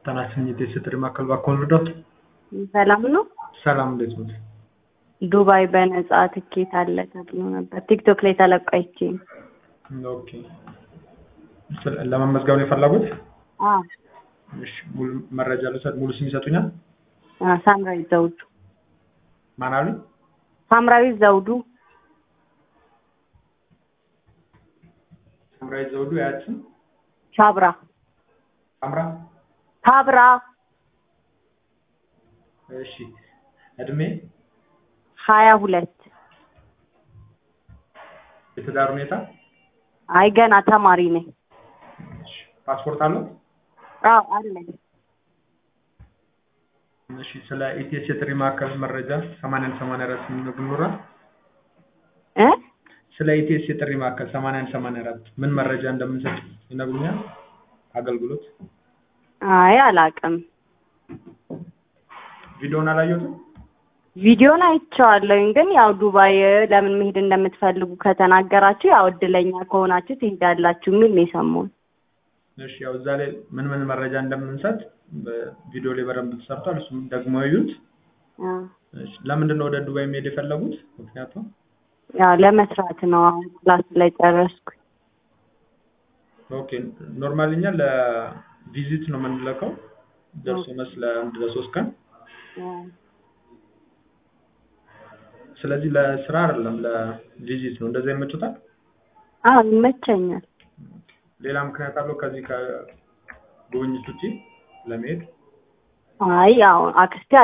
ተናስኝት የስትሪ ማዕከል ባኮን ልርዳት? ሰላም ነው። ሰላም እንዴት ነው? ዱባይ በነጻ ትኬት አለ ተብሎ ነበር ቲክቶክ ላይ ተለቆ አይቼ ነው። ኦኬ ስለ- ለመመዝገብ ነው የፈለጉት? አዎ እሺ ሙሉ መረጃ ልውሰድ። ሙሉ ስም ይሰጡኛል? አ፣ ሳምራዊት ዘውዱ ማን አሉኝ? ሳምራዊት ዘውዱ ሳምራዊት ዘውዱ ያያት ስም ሻብራ ሳምራ። ሳብራ እሺ እድሜ፣ ሀያ ሁለት የትዳር ሁኔታ፣ አይ ገና ተማሪ ነኝ። እሺ ፓስፖርት አለው? አዎ አለኝ። እሺ ስለ ኢቲኤስ የጥሪ ማዕከል መረጃ 81 84 ምን ይኖራል? እ ስለ ኢቲኤስ የጥሪ ማዕከል 81 84 ምን መረጃ እንደምንሰጥ ይነግሩኛል? አገልግሎት አይ አላውቅም። ቪዲዮውን አላየሁትም። ቪዲዮን አይቼዋለሁኝ ግን ያው ዱባይ ለምን መሄድ እንደምትፈልጉ ከተናገራችሁ ያው እድለኛ ከሆናችሁ ትሄዳላችሁ የሚል ነው የሰማሁት። እሺ ያው እዛ ላይ ምን ምን መረጃ እንደምንሰጥ በቪዲዮ ላይ በደንብ ተሰርቷል። እሱም ደግሞ እዩት። አ፣ እሺ ለምንድን ነው ወደ ዱባይ መሄድ የፈለጉት? ምክንያቱም ያው ለመስራት ነው አሁን ክላስ ላይ ጨረስኩ። ኦኬ ኖርማሊ እኛ ለቪዚት ነው የምንለከው ደርሶ መስ ለአንድ ለሶስት ቀን ስለዚህ ለስራ አይደለም ለቪዚት ነው። እንደዛ ይመቹታል? አዎ ይመቸኛል። ሌላ ምክንያት አለው ከዚህ ከጉብኝት ውጪ ለመሄድ? አይ ያው አክስቴ